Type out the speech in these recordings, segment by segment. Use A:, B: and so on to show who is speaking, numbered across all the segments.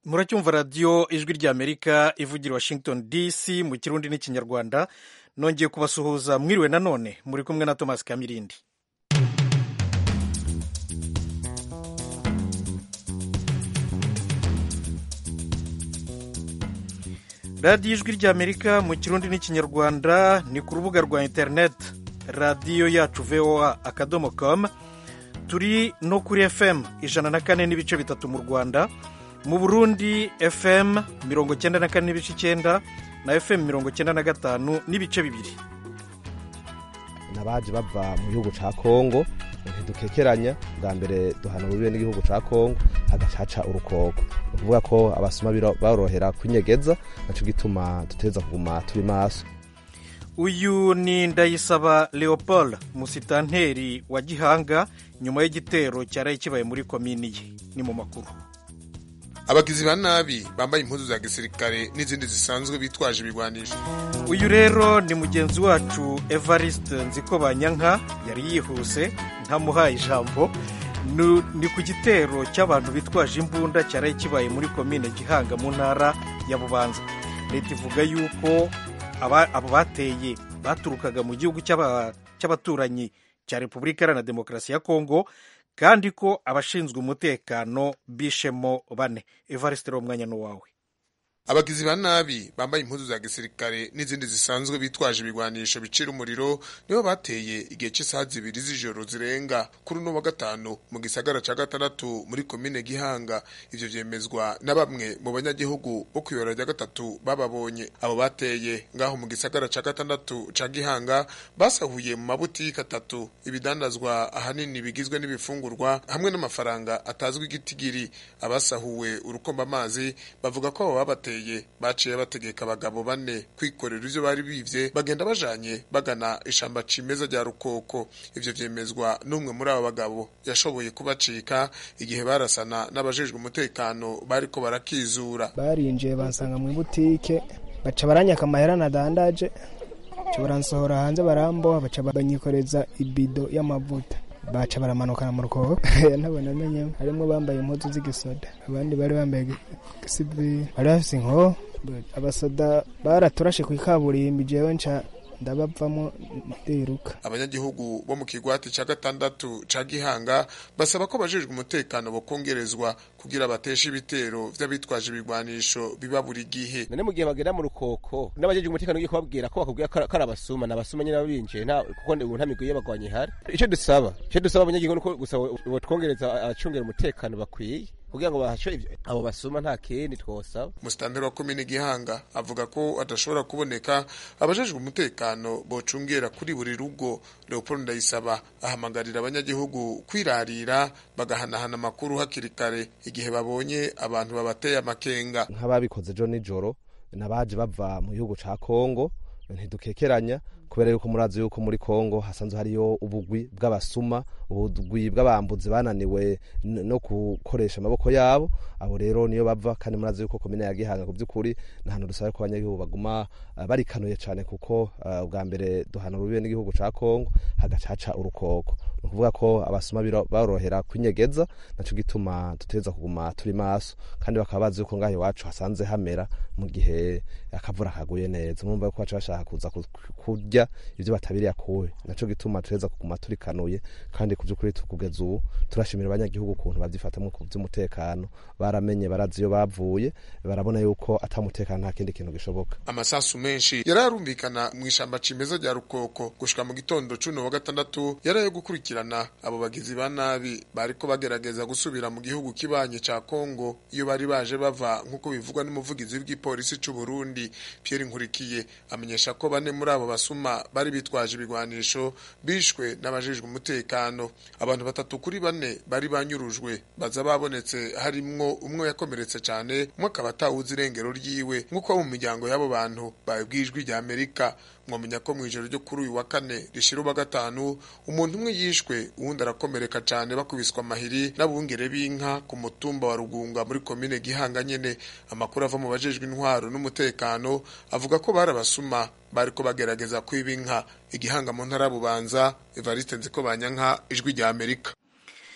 A: muracyumva radiyo ijwi ry'amerika ivugira washington dc mu kirundi n'ikinyarwanda nongeye kubasuhuza mwiriwe nanone muri kumwe na thomas kamirindi radiyo ijwi ry'amerika mu kirundi n'ikinyarwanda ni ku rubuga rwa interineti radiyo yacu voa akadomo komu turi no kuri fm ijana na kane n'ibice bitatu mu rwanda mu burundi fm mirongo cyenda na kane n'ibice icyenda na fm mirongo cyenda na gatanu n'ibice bibiri
B: n'abaje bava mu gihugu ca kongo ntidukekeranya bwa mbere duhana ububibe n'igihugu ca kongo hagacaca urukoko ni ukuvuga ko abasuma barorohera kwinyegeza naco gituma duteza kuguma turi maso
A: uyu ni ndayisaba leopold musitanteri wa gihanga nyuma y'igitero cyaraye kibaye muri komini ye ni mu makuru
C: abagizi ba nabi bambaye impuzu za gisirikare n'izindi zisanzwe bitwaje ibigwanisho
A: uyu rero ni mugenzi wacu evariste nzikobanyanka yari yihuse ntamuhaye ijambo ni ku gitero cy'abantu bitwaje imbunda cyaraye kibaye muri komine gihanga mu ntara ya bubanza leta ivuga yuko abo bateye baturukaga mu gihugu cy'abaturanyi cya repubulika iharanira demokarasi ya kongo kandi ko abashinzwe umutekano bishemo bane evariste umwanya ni uwawe
C: abagizi ba nabi bambaye impuzu za gisirikare n'izindi zisanzwe bitwaje ibigwanisho bicira umuriro nibo bateye igihe cy'isaha zibiri z'ijoro zirenga kuri uno wa gatanu mu gisagara ca gatandatu muri komine gihanga ivyo vyemezwa na bamwe mu banyagihugu bo kw'ibara rya gatatu bababonye abo bateye ngaho mu gisagara ca gatandatu ca gihanga basahuye mu mabutiki atatu ibidandazwa ahanini bigizwe n'ibifungurwa hamwe n'amafaranga atazwi igitigiri abasahuwe urukomba amazi bavuga ko abo babateye baciye bategeka abagabo bane kwikorera ivyo bari bivye bagenda bajanye bagana ishamba cimeza rya rukoko ivyo vyemezwa n'umwe muri abo bagabo yashoboye kubacika igihe barasana n'abajejwe umutekano bariko barakizura
D: barinjiye bansanga mu butike baca baranyaka amahera nadandaje baca baransohora hanze baramboha baca banyikoreza ibido y'amavuta baca baramanukana mu rukoko ntabona amenye harimo bambaye impuzu z'igisoda abandi bari bambaye gisivili bari bafise inkoho abasoda baraturashe ku ikaburimbi jewe nca ndabavamo ndiruka
C: abanyagihugu bo mu kigwati ca gatandatu ca gihanga basaba ko bajejwe umutekano bokongerezwa kugira bateshe ibitero vy'abitwaje ibigwanisho biba buri gihe
E: none mu gihe bagenda mu rukoko n'abajejwe umutekano ugiye kubabwira ko bakubwira ko ari abasuma n'abasuma nyine babinjiye nta kuko ubu nta migwi y'abagwanyi ihari ico dusaba ico dusaba abanyagihugu nuko gusa botwongereza abacungera umutekano bakwiye kugira ngo bahashe abo basuma nta kindi twosaba
C: musitanteri wa komine gihanga avuga ko adashobora kuboneka abajejwe umutekano bocungera kuri buri rugo leopold ndayisaba ahamagarira abanyagihugu kwirarira bagahanahana amakuru hakiri kare igihe babonye abantu babateye amakenga
B: nk'ababikoze ejo nijoro n'abaje bava mu gihugu ca kongo ntidukekeranya kubera yuko murazi yuko muri kongo hasanzwe hariyo ubugwi bw'abasuma ubugwi bw'abambuzi bananiwe no gukoresha amaboko yabo abo rero niyo bava kandi murazi yuko komine ya gihanga ku by'ukuri ni ahantu dusaba ko abanyagihugu baguma barikanuye cyane kuko ubwa mbere duhana urubibe n'igihugu ca kongo hagacaca urukoko ni ukuvuga ko abasuma barorohera kwinyegeza naco gituma duteza kuguma turi maso kandi bakaba bazi yuko ngaho iwacu hasanze hamera mu gihe akavura kaguye neza murumva ko baca bashaka kuza kurya ivyo batabiriye akuwe naco gituma tureza kuguma turikanuye kandi ku by'ukuri kugeza ubu turashimira abanyagihugu ukuntu babyifatamwo ku by'umutekano baramenye barazi iyo bavuye barabona yuko atamutekano nta kindi kintu gishoboka
C: amasasu menshi yari arumvikana mu ishamba cimeza rya rukoko gushika mu gitondo cuno wa gatandatu yari ayo gukurikirana abo bagizi ba nabi bariko bagerageza gusubira mu gihugu kibanye ca kongo iyo bari baje bava nk'uko bivugwa n'umuvugizi w'igipolisi c'u burundi pierre nkurikiye amenyesha ko bane muri abo basuma bari bitwaje ibigwanisho bishwe n'abajejwe umutekano abantu batatu kuri bane bari banyurujwe baza babonetse harimwo umwe yakomeretse cyane umwe akaba atawuzi irengero ryiwe nk'uko mu miryango y'abo bantu babwijwe rya amerika mwamenya ko mu ijoro ryo kuri uyu wa kane rishira uba gatanu umuntu umwe yishwe uwundi arakomereka cyane bakubiswa amahiri n'abungere b'inka ku mutumba wa rugunga muri komine gihanga nyene amakuru ava mu bajejwe intwaro n'umutekano avuga ko bari abasuma bariko bagerageza kwiba inka igihanga mu ntara bubanza evariste nziko banyanka ijwi rya amerika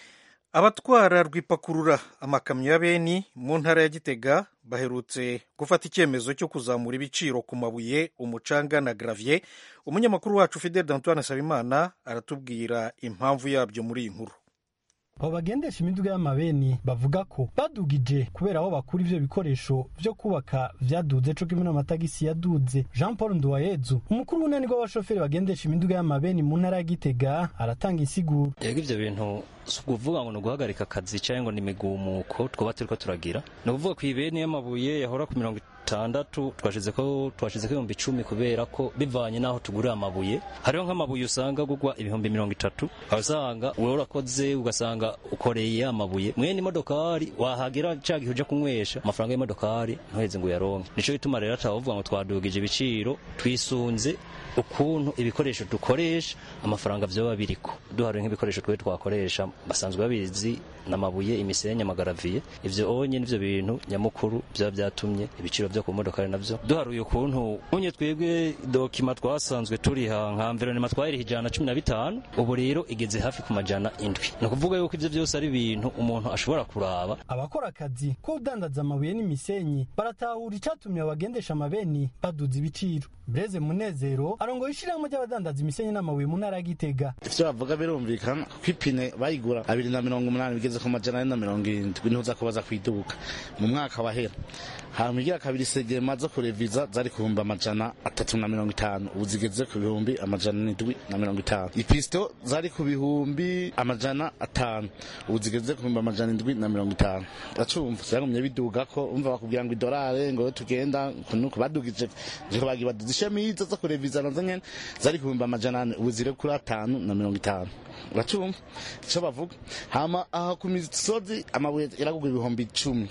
A: abatwara rwipakurura amakamyo ya beni mu ntara ya gitega baherutse gufata icyemezo cyo kuzamura ibiciro ku mabuye umucanga na gravier umunyamakuru wacu fidel antoine sabimana aratubwira impamvu yabyo muri iyi nkuru
F: abo bagendesha imiduga y'amabeni bavuga ko badugije kubera aho bakura ivyo bikoresho vyo kubaka vyaduze co kimwe n'amatagisi yaduze jean paul nduwayezu umukuru w'unani rw'abashoferi bagendesha imiduga y'amabeni mu ntara ya gitega aratanga insiguro
G: yego ivyo bintu si ukuvuga ngo ni uguhagarika akazi cyangwa ngo ni imigumuko twaba turiko turagira ni ukuvuga ku ibeni y'amabuye yahora ku mirongo itandatu twashize ko twashize ko ibihumbi icumi kubera ko bivanye n'aho tugurira amabuye hariho nk'amabuye usanga gugwa ibihumbi mirongo itatu aho usanga wowe urakoze ugasanga ukoreye amabuye mwene imodokari wahagera cya gihe ujya kunywesha amafaranga y'imodokari ntuheze ngo uyaronke nico gituma rero atavuga ngo twadugije ibiciro twisunze ukuntu ibikoresho dukoresha amafaranga vyoba biriko duharuye nk'ibikoresho twe twakoresha basanzwe babizi n'amabuye imisenyi amagaraviye ivyo onye nivyo bintu nyamukuru vyaba vyatumye ibiciro vyo ku modokari navyo duharuye ukuntu unye twebwe dokima twasanzwe turiha nka environnement twayiriha ijana cumi na bitanu ubu rero igeze hafi ku majana indwi ni ukuvuga yuko ivyo vyose ari ibintu umuntu ashobora kuraba
F: abakora akazi ko udandaza amabuye n'imisenyi baratahura icatumye abagendesha amabeni baduza ibiciro breze munezero arongoye ishirahamwe ry'abadandaza imisenyi n'amabuye mu ntara ya gitega
H: ivyo bavuga birumvikana ko ipine bayigura abiri na mirongo umunani bigeze ku majana ane na mirongo irindwi ntuza ko baza kwiduka mu mwaka wahera hama igira kabiri segema zo kureviza zari ku bihumbi amajana atatu na mirongo itanu ubu zigeze ku bihumbi amajana n'indwi na mirongo itanu ipisito zari ku bihumbi amajana atanu ubu zigeze ku bihumbi amajana indwi na mirongo itanu uracumva vyagumye biduga ko umva bakubwira ngo idolare ngo tugenda nuko badugije niko bagiye baduza ishemizo zo kureviza nazo nyene zari ku bihumbi amajana ane ubu ziri kuri atanu na mirongo itanu uracumva ico bavuga hama aha ku misozi amabuye yaragugwa ibihumbi icumi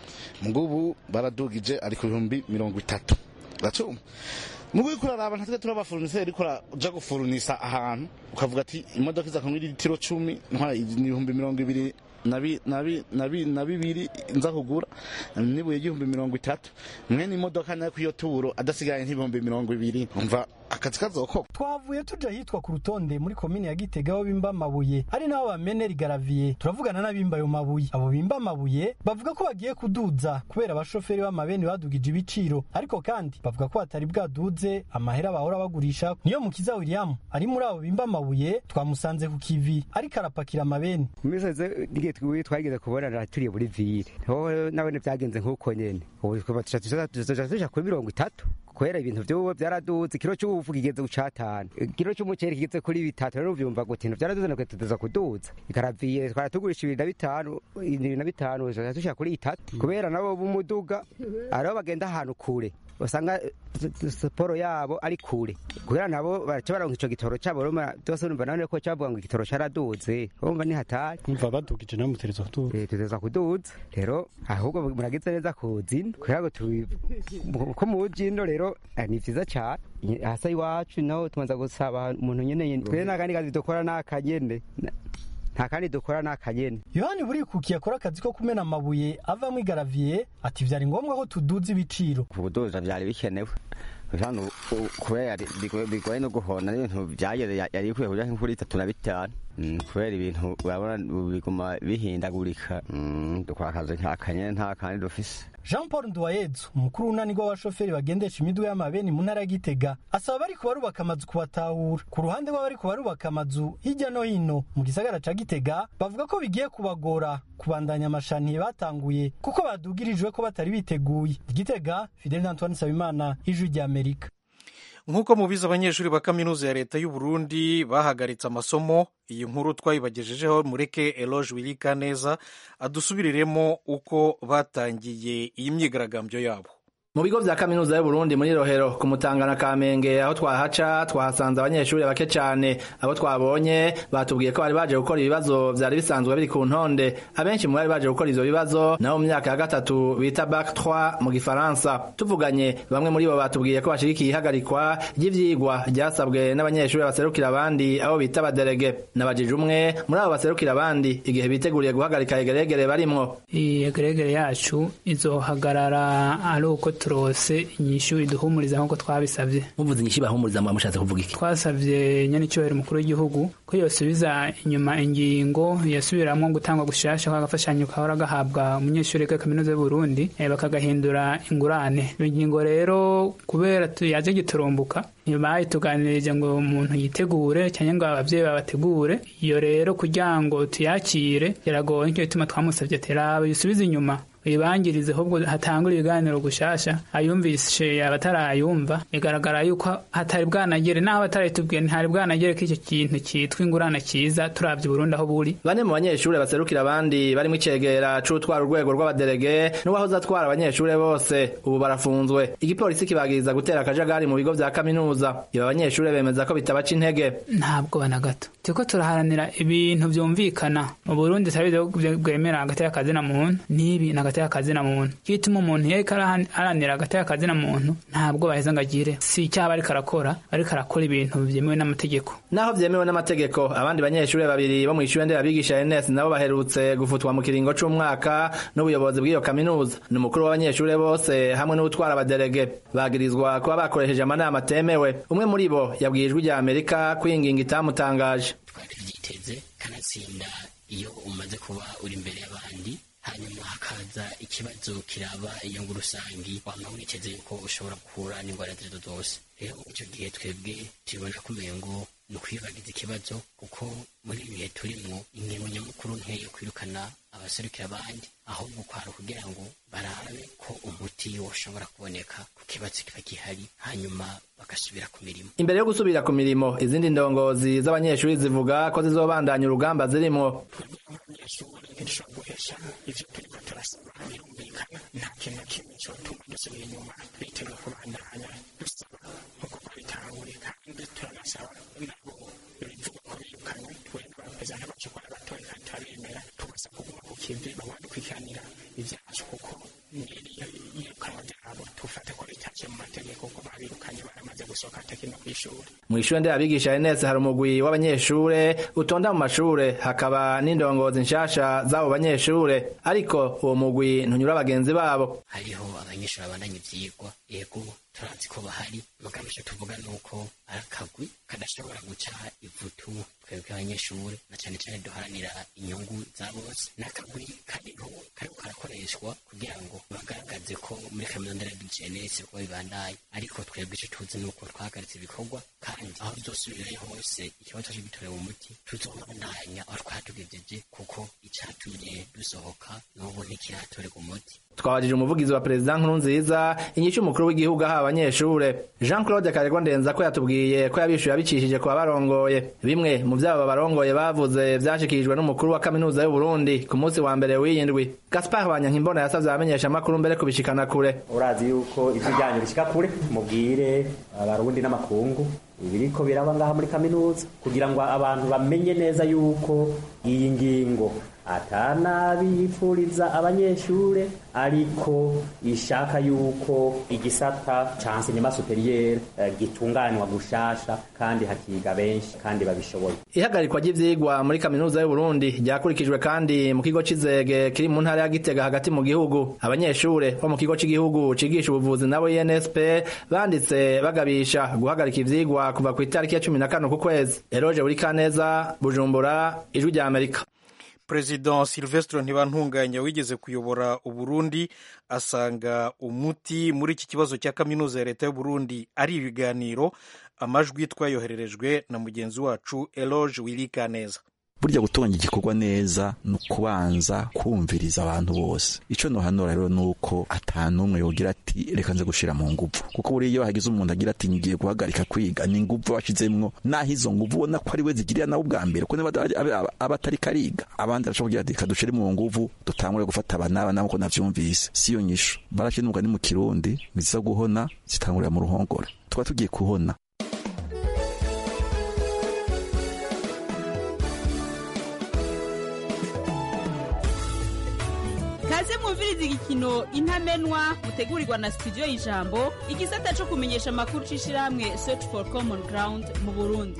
H: ngubu baradugije ari ku bihumbi mirongo itatu uracumva mugo uriko uraraba ntatwe turabafuruniseri ariko uraja gufurunisa ahantu ukavuga ati imodoka iza kunywa litiro cumi ntwara ibihumbi mirongo ibiri nabi nabi nabi na bibiri nza kugura nibuye igihumbi mirongo itatu mwene imodoka nayo kuyo turo adasigaye nk'ibihumbi mirongo ibiri umva akazi kazoko
F: twavuye tuja hitwa ku rutonde muri komine ya gitega aho bimba amabuye ari naho bamenera igaraviye turavugana n'abimba ayo mabuye abo bimba amabuye bavuga ko bagiye kuduza kubera abashoferi b'amabeni badugije ibiciro ariko kandi bavuga ko batari bwaduze amahera bahora bagurisha niyo mukiza william ari muri abo bimba amabuye twamusanze ku kivi ariko arapakira amabeni
I: twiwe twageze kubonana turiye muri vire ho nabone byagenze nk'uko nyene ubu tuja kuri mirongo itatu kubera ibintu vy'ubu vyaraduze ikiro c'ubufu kigeze ku catanu ikiro c'umuceri kigeze kuri bitatu rero uvyumva gute ibintu vyaraduze nakwe tuza kuduza ikaraviye twara tugurisha ibiri na bitanu ibiri na bitanu tushika kuri itatu kubera nabo b'umuduga ariho bagenda ahantu kure usanga siporo yabo ari kure kubera nabo baraca baronka ico gitoro cabo byose urumva none ko cavuga ngo igitoro caraduze urumva ni hatari
F: umva badugije nawe mutereza kuduza
I: eh tutereza kuduza rero ahubwo muragize neza kuzina kugira ngo tubi ko mujino rero ni vyiza cane hasa iwacu naho tumanza gusaba umuntu nyene twe n'akandi kazi dukora n'akanyene nta kandi dukora n'akanyene
F: yohani burikukiye akora akazi ko kumena amabuye avamwo igaraviye ati vyari ngombwa ko tuduza ibiciro
I: kubuduza vyari bikenewe hano kubera bigoye no guhona n'ibintu vyageze yari ikwiye kuja nk'ukuri itatu na bitanu kubera ibintu urabona biguma bihindagurika dukora akazi nta kanyene nta kandi dufise
F: jean paul nduwayezu umukuru w'unani rw'abashoferi bagendesha imiduga y'amabeni mu ntara ya gitega asaba bari kubarubaka amazu kubatahura ku ruhande rw'abari kubarubaka amazu hirya no hino mu gisagara ca gitega bavuga ko bigiye kubagora kubandanya amashaniye batanguye kuko badugirijwe ko batari biteguye gitega fidel antoine nsabimana ijwi ry'amerika
A: nk'uko mubizi abanyeshuri ba kaminuza ya leta y'u Burundi bahagaritse amasomo iyi nkuru twayibagejejeho mureke eloge wirika neza adusubiriremo uko batangiye iyi myigaragambyo yabo
J: mu bigo vya kaminuza y'uburundi muri rohero ku mutangana kamenge aho twahaca twahasanze abanyeshuri bake cyane abo twabonye batubwiye ko bari baje gukora ibibazo vyari bisanzwe biri ku ntonde abenshi mu bari baje gukora ivyo bibazo nabo mu myaka ya gatatu bita bac 3 mu gifaransa tuvuganye bamwe muri bo batubwiye ko bashigikiye ihagarikwa ry'ivyigwa ryasabwe n'abanyeshuri baserukira abandi abo bita abaderege nabajije umwe muri abo baserukira abandi igihe biteguriye guhagarika egeregere barimwo
K: iyi egeregere yacu izohagarara ari uko turose inyishu iduhumuriza nk'uko twabisabye
J: muvuze inyishu bahumuriza muba mushatse kuvuga iki
K: twasabye nyanicyubahiro umukuru w'igihugu ko yosubiza inyuma ingingo yasubiramwo gutangwa gushasha kw'agafashanyo kahora gahabwa umunyeshuri wiga kaminuza y'uburundi eh, bakagahindura ingurane iyo ngingo rero kubera tu- yaje giturumbuka ntibayituganirije ngo umuntu yitegure cyangwa ngo ababyeyi babategure iyo rero kugira ngo tuyakire biragoye nicyo gituma twamusabye ati raba yusubize inyuma uyibangirize ahubwo hatangure ibiganiro gushasha ayumvishe abatarayumva bigaragara yuko hatari bwanagere naho bataritubwiye ntihari bwanagere ko icyo kintu cyitwa ingurane cyiza turabye Burundi aho buri
J: bane mu banyeshuri baserukira abandi barimo icegera c'utwara urwego rw'abaderege n'uwahoze atwara abanyeshuri bose ubu barafunzwe igipolisi kibagiriza gutera akajagari mu bigo vya kaminuza iba abanyeshuri bemeza ko bitabaca intege
K: ntabwo bana gato turiko turaharanira ibintu vyumvikana mu Burundi tarabizi ko bwemera hagati y'akazi na muntu n'ibi na hagati y'akazi na muntu kituma umuntu yariko araharanira hagati y'akazi na muntu ntabwo baheza ngo agire si icyaha ariko arakora ariko arakora ibintu byemewe n'amategeko
J: naho vyemewe n'amategeko abandi banyeshuri babiri bo mw'ishure nderabigisha NS nabo baherutse gufutwa mu kiringo c'umwaka n'ubuyobozi bw'iyo kaminuza ni umukuru w'abanyeshuri bose hamwe n'utwara abaderege bagirizwa kuba bakoresheje amanama atemewe umwe muri bo yabwiye ijwi rya amerika ko iyi ngingo itamutangaje
L: byiteze kanatsinda iyo umaze kuba uri imbere y'abandi hanyuma hakaza ikibazo kiraba inyungu rusangi wama witeze yuko ushobora guhura n'indwara zirizo zose rero icyo gihe twebwe tubibona ko umengo ni ukwibagiza ikibazo kuko muri ibi bihe turimwo ingingo nyamukuru nkeyo kwirukana abaserukira abandi ahubwo kwari kugira ngo barabe ko umuti woshobora kuboneka ku kibazo kiba gihari hanyuma bagasubira ku mirimo
J: imbere yo gusubira ku mirimo izindi ndongozi z'abanyeshuri zivuga ko zizobandanya urugamba zirimwo
M: ntidushobora guhesha ivyo turiko turasaba birumvikana nta kintu na kimwe cyotuma dusubira inyuma bitewe kubandanya dusaba nk'uko twabitangure kandi turanasaba nabo bivuga ko birukanywe twebwe bameze nk'abacukura batoye kandi turabemera tugasaba kuguma ku kivi babandukwikiranira ivyacu kuko iyirukanwa ryabo tufate ko ritaciye mu mategeko ko babirukanye baramaze gusohoka atakina kw'ishuri
J: mw'ishure nderabigisha NS hari umugwi w'abanyeshure utonda mu mashure hakaba n'indongozi nshasha z'abo banyeshure ariko uwo mugwi ntunyura bagenzi babo
L: hariho abanyeshuri babandanya ivyigwa yego turazi ko bahari mugabo icyo tuvuga ni uko ari akagwi kadashobora guca ivutu twebwe abanyeshuri na cyane cyane duharanira inyungu za bose n'akagwi kariho kariko karakoreshwa kugira ngo bagaragaze ko muri kaminuza nderabigenesi kuba bibandaye ariko twebwe icyo tuzi ni uko twahagaritse ibikorwa kandi aho bizosubirayo hose ikibazo cyo gitorewe umuti tuzobandanya aho twatugejeje kuko icatumye dusohoka n'ubu ntikiratorerwa umuti
J: twabajije umuvugizi wa perezida nkurunziza inyishu umukuru w'igihugu aha abanyeshure jean claude karegwa ndenza ko yatubwiye ko yabishuye abicishije ku babarongoye bimwe mu vyabo babarongoye bavuze vyashikirijwe n'umukuru wa kaminuza y'uburundi ku munsi wa mbere w'iyindwi gaspar banyankimbona yasavye abamenyesha amakuru mbere kubishikana kure
N: urazi yuko ivyo ryanyu bishika kure mubwire abarundi n'amakungu ibiriko biraba ngaha muri kaminuza kugira ngo abantu bamenye neza yuko iyi ngingo atanabi yipfuriza abanyeshure ariko ishaka yuko igisata ca enseignement superieur eh, gitunganywa gushasha kandi hakiga benshi kandi babishoboye
J: ihagarikwa ry'ivyigwa muri kaminuza y'uburundi ryakurikijwe kandi mu kigo c'izege kiri mu ntara ya gitega hagati mu gihugu abanyeshure bo mu kigo c'igihugu cigisha ubuvuzi nabo insp banditse bagabisha guhagarika ivyigwa kuva ku itariki ya cumi na kane ku kwezi eroje buri kaneza bujumbura ijwi rya amerika
A: perezida silvestre ntibantunganya wigeze kuyobora uburundi asanga umuti muri iki kibazo cya kaminuza ya leta y'uburundi ari ibiganiro amajwi twayohererejwe na mugenzi wacu eloge wirikaneza
O: burya gutunganya igikorwa neza ni ukubanza kumviriza abantu bose icyo nohanura rero ni uko atanumwe yogira ati reka nze gushira mu nguvu kuko buriya iyo hagize umuntu agira ati ngiye guhagarika kwiga ni nguvu washizemwo naho izo nguvu ubona ko ari we zigirira nawe ubwa mbere kuko aba atari kariga abandi arashobora kugira ati reka dushire mu nguvu dutangure gufata aba n'aba nabo ko navyumvise siyo nyisho barashe n'umugani mu kirundi nziza guhona zitangurira mu ruhongora tuba tugiye kuhona
P: kaze mwumviriza igikino intamenwa mutegurirwa na studio y'ijambo igisata cyo kumenyesha amakuru c'ishirahamwe search for common ground mu burundi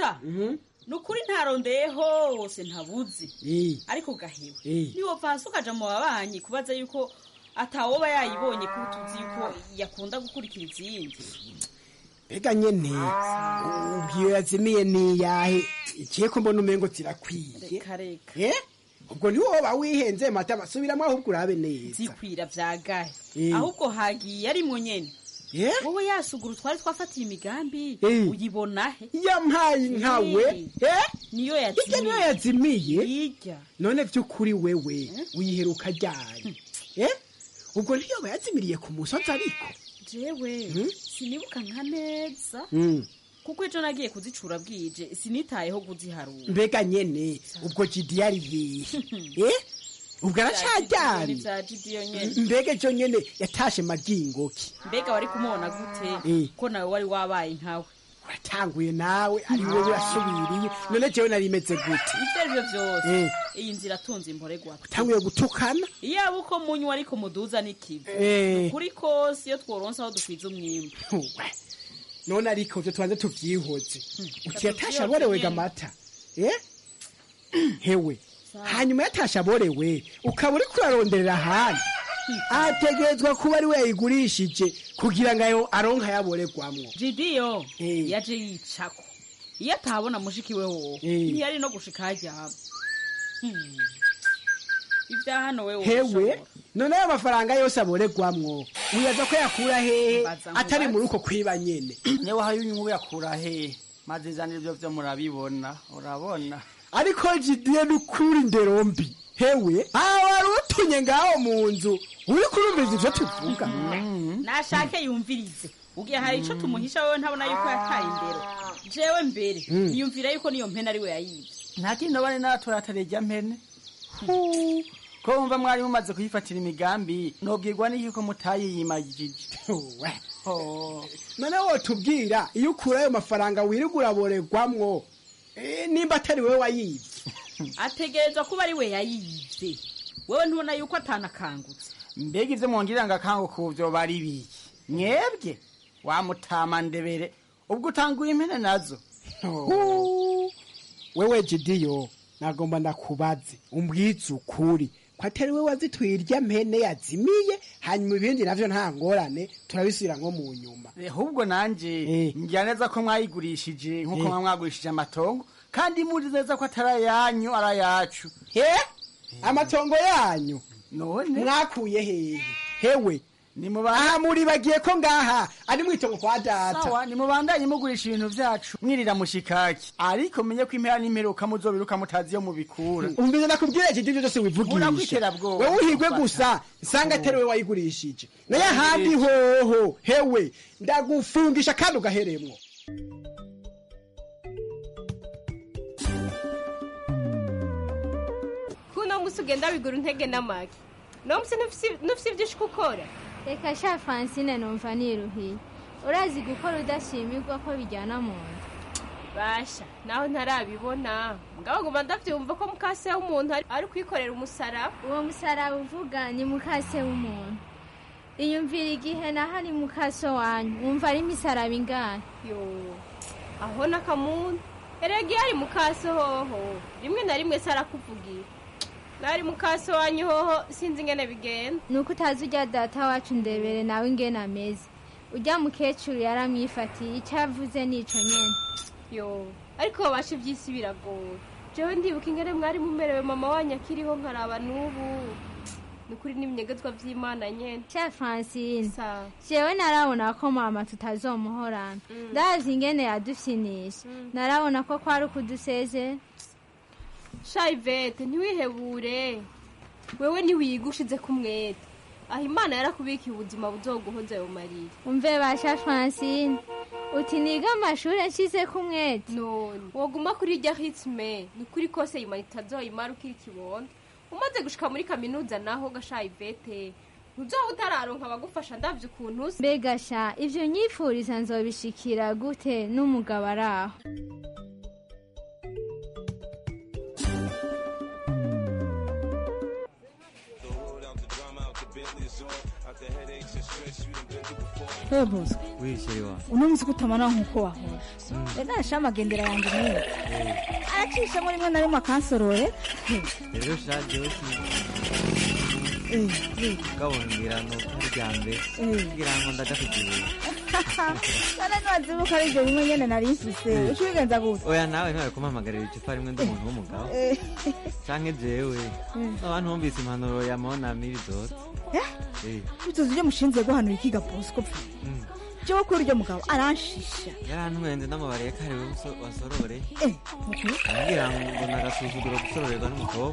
P: umva ni ukuri ntarondeye hose ntabuzi
Q: Eh.
P: ariko gahewe
Q: Eh.
P: niwopfa hasi ukaja mu babanyi kubaza yuko atawoba yayibonye ko tuzi yuko yakunda gukurikira izindi
Q: mbega nyene ubwiyo yazimiye niyahe ikiye ko mbona umengo zirakwiye
P: reka reka
Q: Eh? ubwo niwo woba wihenze mata basubiramo ahubwo urabe neza
P: zikwira vyagahe
Q: Eh.
P: ahubwo hagiye ari mu nyene
Q: Eh?
P: wowe yasuguru twari twafatiye imigambi
Q: Eh.
P: uyibona he
Q: yampaye nkawe Eh?
P: niyo
Q: hirya niyo yazimiye
P: hirya
Q: none vy'ukuri wewe uyiheruka ryari Eh? ubwo ntiyoba yazimiriye ku musozi ariko
P: jewe
Q: Hmm?
P: sinibuka nka neza
Q: Mm.
P: kuko ejo nagiye kuzicura bwije sinitayeho kuziharura
Q: mbega nyene ubwo jidi yari yihe Eh? ubwo aracaryamye
P: vya jidiyo nyene
Q: mbega ejo nyene yatashe magingoki
P: mbega wari kumubona gute
Q: Eh.
P: ko nawe wari wabaye nkawe
Q: uratanguye nawe ari wowe urasubiriye none jewe nari meze gute
P: ivyo arivyo vyose
Q: Eh.
P: iyi nzira atunze imporegwa
Q: utanguye gutukana
P: iyaba uko munywa ariko muduza n'ikivu
Q: Eh.
P: kuri kose iyo tworonse aho dukwiza umwimbu
Q: We, none ariko vyo tubanze tuvyihoze uti yatashe
P: tuvyihoze
Q: aborewe
P: nyene.
Q: gamata Eh? hewe hanyuma yatashe aborewe ukaba uriko uraronderera ahandi ategerezwa kuba ari we yayigurishije kugira ngo ayo aronka yaboregwamwo
P: jidiyo yaje yicako iyo atabona mushiki we wowe
Q: Eh.
P: ntiyari no gushika haryama Hmm. ivya hano we
Q: hewe none ayo mafaranga yose aboregwamwo wibaza ko yakura hehe
P: Mbaza ngo
Q: atari
P: baze.
Q: muri uko kwiba nyene
R: niba hari unyungu yakura he maze izanira ibyo byo murabibona urabona
Q: ariko jidiye n'ukuri ndero mbi hewe aho wari utunye ngaho mu nzu uri kurumviriza ivyo tuvuga
P: nashake yumvirize ugiye hari ico tumuhisha wewe ntabona yuko yataye indero jewe mbere
R: Mm.
P: niyumvira yuko niyo mpene ari we yayivye
R: nta kindi bari naratora atarejya mpene ko wumva mwari mumaze kuyifatira imigambi nobwirwa n'iki ko mutayiyimagije
Q: none wotubwira iyo ukura ayo mafaranga wirirwa uraboregwamwo eh, nimba atari wewe wayivye
P: ategerezwa kuba ari we yayivye wewe ntubona yuko atanakangutse
R: mbega ivyo mwongirira ngo akango kuvyo bari biki mwebwe wamutama ndebere ubwo utanguye impene nazo
Q: Hu, wewe jidiyo nagomba ndakubaze umbwize ukuri ko atari we wazituye irya mpene yazimiye hanyuma ibindi navyo nta ngorane turabisubira nko mu nyuma
R: ahubwo nanje ngira neza ko mwayigurishije nk'uko
Q: Eh.
R: mwa mwagurishije amatongo kandi muri neza ko atari ayanyu ari ayacu
Q: amatongo yanyu
R: none
Q: mwakuye hehe hewe aha muribagiye ko ngaha ari mwitongo kwa data
R: sawa nimubandanye mugurisha ibintu vyacu mwirira mushikaki ariko menye ko impera n'imperuka muzobiruka mutazi iyo mubikura
Q: umvize nakubwira iki ngicyo cyose wivugisha
R: Urakwiterabwoba.
Q: wewe uhigwe gusa nsanga atari we wayigurishije naye ahandi hoho hewe ndagufungisha kandi ugaheremwo
S: kuno musi ugenda wigura intege n'amagi no musi ntufise ibyo ushika ukora
T: reka sha francine numva niruhiye urazi gukora udashimirwa ko bijyana mu nda
S: basha naho ntarabibona mugabo nguma ndavyumva ko mukase w'umuntu ari- ari kwikorera umusaraba
T: uwo musaraba uvuga ni mukase w'umuntu iyumvira igihe naho ari mukaso wanyu wumva ari imisaraba ingahe
S: yo aho n'akamuntu erega iyo ari mukaso hoho rimwe na rimwe se arakuvugira nari mukaso wanyu hoho sinzi ingene bigenda
T: ni uko utazi ujya data wacu ndebere nawe ingene ameze ujya mukecuru yaramwifatiye icyo avuze nico nyene
S: yo ariko babasha iby'isi biragoye jewe ndibuka ingene mwari mumerewe mama wanyu akiriho nkaraba n'ubu ni ukuri n'ibinyegezwa vy'imana nyene
T: sha francine jewe narabona ko mama tutazomuhorana ndazi ingene yadufyinisha narabona ko kwari ukudusezera
S: shayivete ntiwihebure wewe ntiwiga ushize ku mwete aho imana yarakubikiye ubuzima buzoguhoza ayo marira
T: umve basha francine uti niga amashuri nshize ku mwete
S: none woguma kuri irya hitime ni ukuri kose imana itazoyimara ukiri kibondo umaze gushika muri kaminuza naho gashayivete ntuzoba utararonka abagufasha ndavye ukuntu usa
T: mbega sha ivyo nyifuriza nzobishikira gute n'umugabo ari aho
U: wewe bosco
V: wisheri wa
U: uno munsi kutamana nk'uko wahora rero nasha amagendera yanjye niyo aracishamo rimwe na rimwe akansorore
V: rero shajewe kabongira no kuryambe kugira ngo ndagafitiye
U: none ntiwazibuka ari ibyo bimwe nyene nari mfise uca ubigenza gute
V: oya nawe ntawe kumpamagarira icupa rimwe ndi umuntu w'umugabo
U: Eh.
V: canke jewe abantu bumvise impanuro ya monami bizotse Eh,
U: bituzi ibyo mushinzwe guhanura ikiga bosco pfa
V: mm.
U: jewe kuri uryo mugabo aranshisha
V: yarantwenze n'amabare kariwe wasorore
U: Eh, mukuru
V: ambwira ngo nagasuzuguro gusororerwa n'umukobwa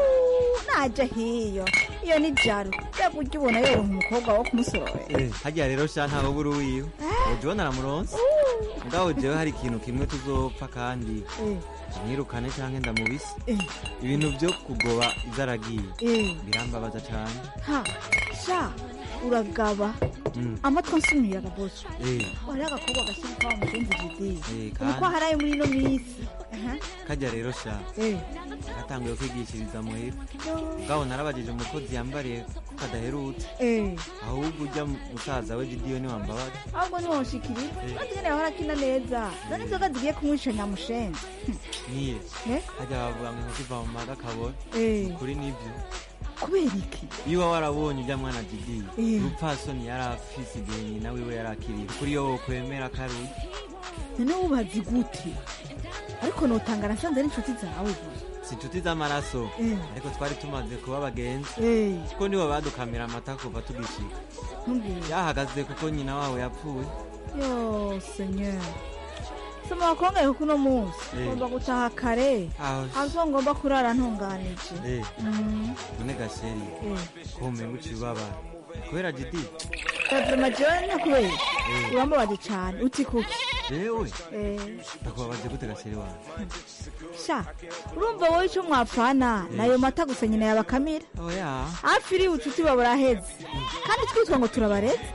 U: naje hiyo iyo ni jaro mbega ujya ubona yoronka umukobwa wo kumusororera
V: Eh, harya rero sha ntawe buri wiwe uje ubona aramuronse ngaho jewe hari ikintu kimwe tuzopfa kandi
U: Eh.
V: mwirukane canke ndamubise
U: Eh.
V: ibintu vyo kugoba izaragiye
U: Eh.
V: birambabaza cane
U: ha sha uragaba
V: Mm.
U: amatwi ansumiraga bosco
V: Eh,
U: wari agakobwa gashyira kwa mushenzi jide
V: eh,
U: uko
V: kandi
U: haraye muri ino minsi Aha.
V: karya rero sha
U: Eh.
V: gatanguye kwigishiriza muhira ngaho narabajije umukozi yambariye ko kadaherutse
U: Eh.
V: ahubwo ujya musaza we gidiyo niwambabaza
U: ahubwo ntiwonshikiriza
V: Eh.
U: kandi nyene yahora akina neza none inzoga zigiye kumwica nyamushenzi
V: niye
U: Eh?
V: harya bavuga ngo inkoko iva mu maga kabora
U: Eh.
V: kuri nivyo
U: kubera iki
V: iyo uba warabonye ujya mwana didiye
U: Eh.
V: urupfasoni yari afise igihe nyina wiwe yari akiriye kuri yo wokwemera karuye
U: none wubazi gute ariko notanga nasanze ari inshuti zawe gusa
V: si inshuti z'amaraso
U: Eh.
V: ariko twari tumaze kuba abagenzi
U: Eh.
V: kuko nibo badukamira amata kuva tugishika
U: ntumbwire
V: yahagaze kuko nyina wabo yapfuye
U: yo senyer soma wakongeye kuko uno munsi
V: Eh.
U: ngomba gutaha kare
V: Aho.
U: azo ngomba kurara ntunganije
V: Eh,
U: Mm.
V: none gasheri
U: Eh.
V: ko umenga uciye ubabara kubera jidi
U: Evuma jewe nakubera
V: Eh.
U: urambabaje cane uti kuki
V: jewe
U: Eh.
V: ndakubabaje gute gasheri wawe
U: sha urumva wowe ico mwapfana nayo mata gusa nyina yabakamira
V: oya
U: hafi iri ubucuti buba buraheze kandi twitwa ngo turabareze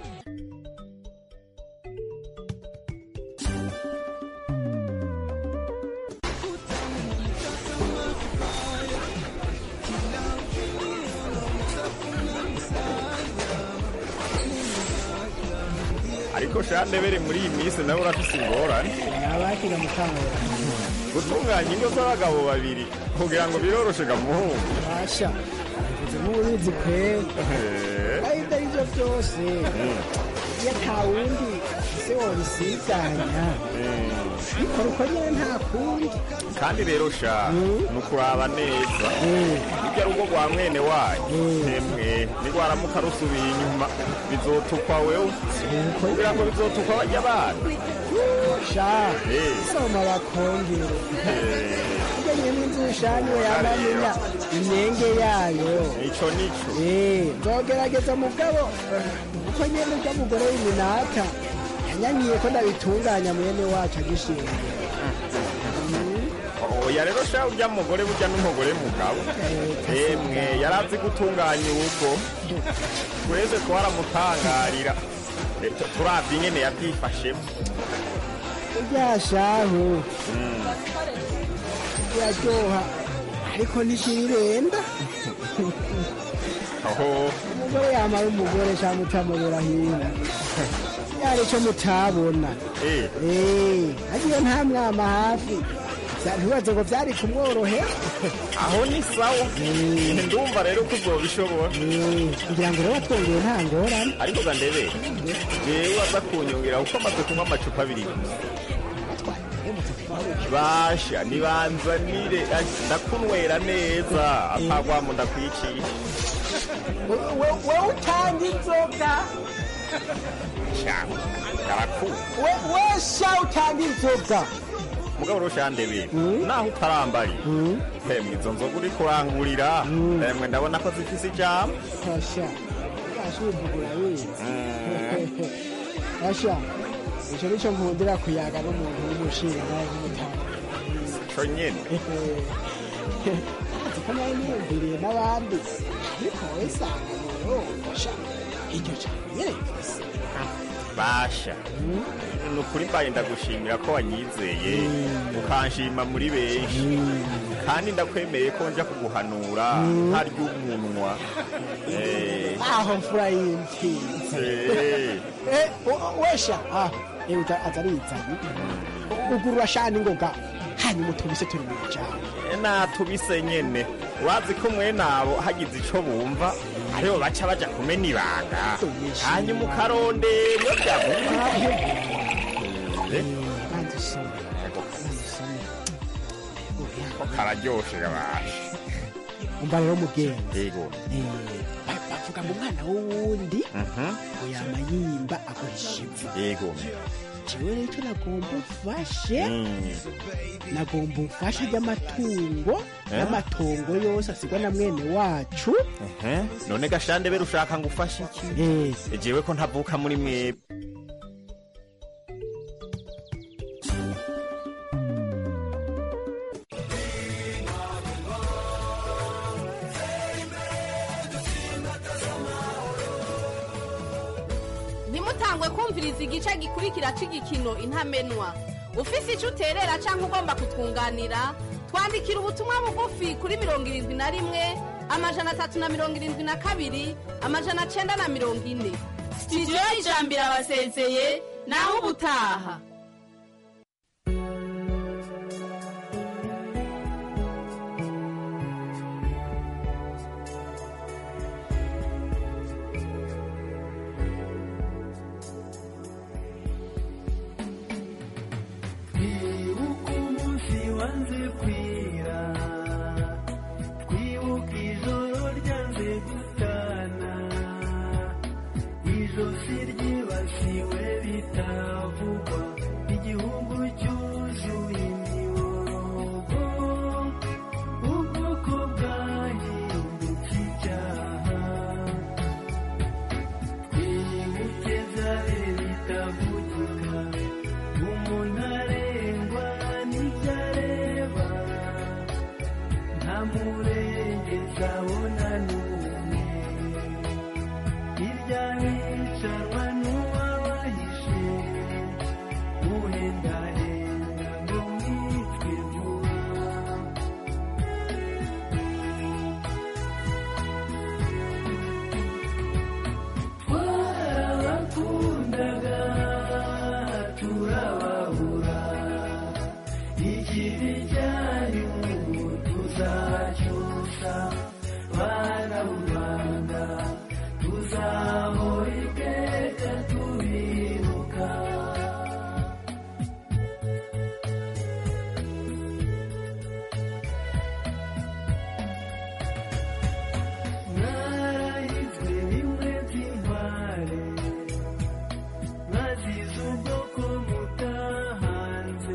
W: ariko shandebere muri iyi minsi nawe urafise ingorane
Q: nabakira mukangura
W: gutunganya ingo z'abagabo babiri kugira ngo biroroshe gamuhungu
Q: basha bivuze nk'ububizi kwera aho ibyo ari byo byose iyo nta wundi se wobisiganya bikora uko nyine nta kundi
W: kandi rero sha ni ukuraba neza irya rugo rwa mwene wanyu emwe nirwaramuka rusubiye inyuma bizotukwa wewe kugira ngo bizotukwa bajya bana
Q: sha soma bakongere ibyo nyine n'inzu ushanye yamamenya imyenge yayo
W: ico nico
Q: nzogerageza mugabo kuko nyine urya mugore w'iminata yanyanyiye ko ndabitunganya mwene wacu agishinga
W: oya rero sha urya mugore burya n'umugore mugabo emwe yari azi gutunganya urugo twese twaramutangarira Eh, tu- turavye ingene yavyifashemo
Q: urya shahu biraryoha ariko ntikibirenda
W: aho
Q: umugore yamara umugore cyangwa utamubera hino yari icyo mutabona Eh, agiye nta mwama hafi Vya- ntibaze ngo byari kumworohera
W: aho ni sawa ndumva rero ko uzobishobora
Q: kugira ngo rero watwongeye nta ngorane
W: ariko ga ndebe jewe aza kunyongera kuko amaze kunywa amacupa abiri gusa basha nibanzanire ah, ndakunywera neza atagwamo ndakwicisha
Q: wowe utanga inzoga
W: sha karakuru
Q: We- we sha utanga inzoga
W: mugabo rushandebe naho utarambari emwe izo nzoga uri kurangurira emwe ndabona ko zifise ijambo
Q: Asha, ashubugura wizi. Asha, icyo nicyo nkundira kuyaga n'umuntu w'umushinga nawe w'umutanga.
W: co nyene
Q: Ko nawe niyumviriye n'abandi. Ariko wowe sanga rero, asha, iryo jambo nyene rifise.
W: basha ni ukuri mbaye ndagushimira ko wanyizeye ukanshima muri benshi kandi ndakwemeye ko nja kuguhanura ntarya umunwa Eh,
Q: aho mfura y'imfizi
W: eh.
Q: Eh, u- wesha ah ewe azarizanye ugurura shani ngoga hanyuma utubise turi mu cyaro
W: natubise nyene wazi ko mwene abo hagize ico bumva aribo baca baja kumena ibanga hanyuma ukarondera iyo byavuga ko kararyoshe gabasha
Q: umva rero mugenzi
W: yego
Q: Eh, ba- bavuga ngo umwana w'uwundi
W: Mhm.
Q: ngo yama yimba aguhisha ivu
W: yego
Q: jewe rero icyo nagomba ufashe
W: Mm.
Q: nagomba umfashe ry'amatungo
W: Eh?
Q: n'amatongo yose asigwa na mwene wacu
W: Ehe, none gashande bere ushaka ngo ufashe iki jewe ko ntavuka muri mwebwe
B: ntimutangwe kumviriza igice gikurikira cy'igikino intamenwa ufise icyo uterera cyangwa ugomba kutwunganira twandikira ubutumwa bugufi kuri mirongo irindwi na rimwe amajana atatu na mirongo irindwi na kabiri amajana cyenda na mirongo ine sitidiyo y'ijambo irabasezeye naho ubutaha
D: twibuke umunsi wanze kwira twibuke ijoro ryanze gutana ijosi ryibasiwe bitavugwa igihugu cyuzuye imiborogo ubwoko bwahindutse icyaha twibuke zare bitavugika umuntu arengwa n'ibyo areba nta murengezi abona n'umwe hirya bicarwa n'uwabahishe uhendahenda ngo mwitwe vuba twarabakundaga turababura ikibi cyanyu tuzacyusa bana b'u rwanda tuzahora iteka tubibuka mwarahizwe bimwe by'intware mwazize ubwoko mutahanze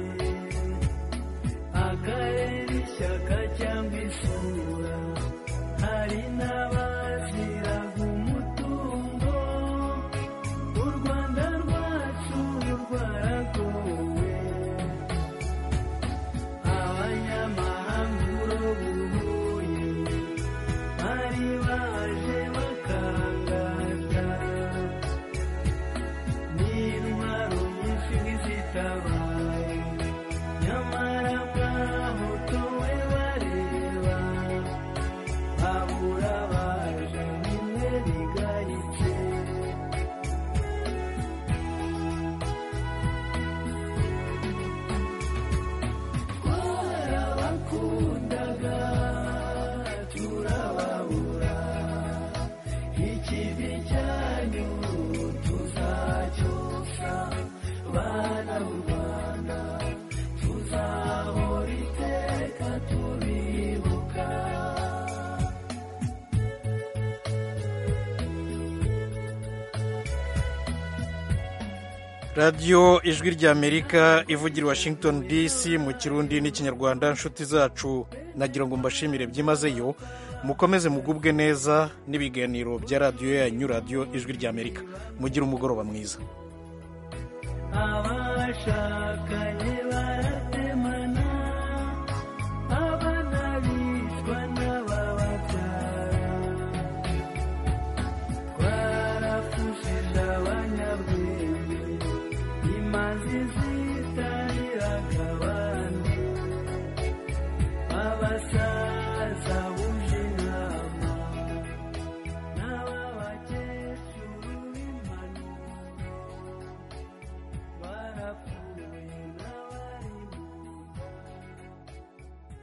D: akarere ishyaka cyangwa isura hari n'abaziraga umutungo u rwanda rwacu rwaragowe abanyamahanga urobuhuye bari baje bakangata n'intwaro nyinshi zitabaye nyamara mwahotowe bareba babura baje nimwe bigayitse twarabakundaga turababura ikibi cyanyu tuzacyusa bana b'u rwanda tuzahora iteka tubibuka
A: radiyo ijwi ry'amerika ivugira i washington dc mu kirundi n'ikinyarwanda inshuti zacu nagira ngo mbashimire byimazeyo mukomeze mugubwe neza n'ibiganiro bya radiyo yanyu radiyo ijwi ry'amerika mugire umugoroba mwiza
D: abashakanye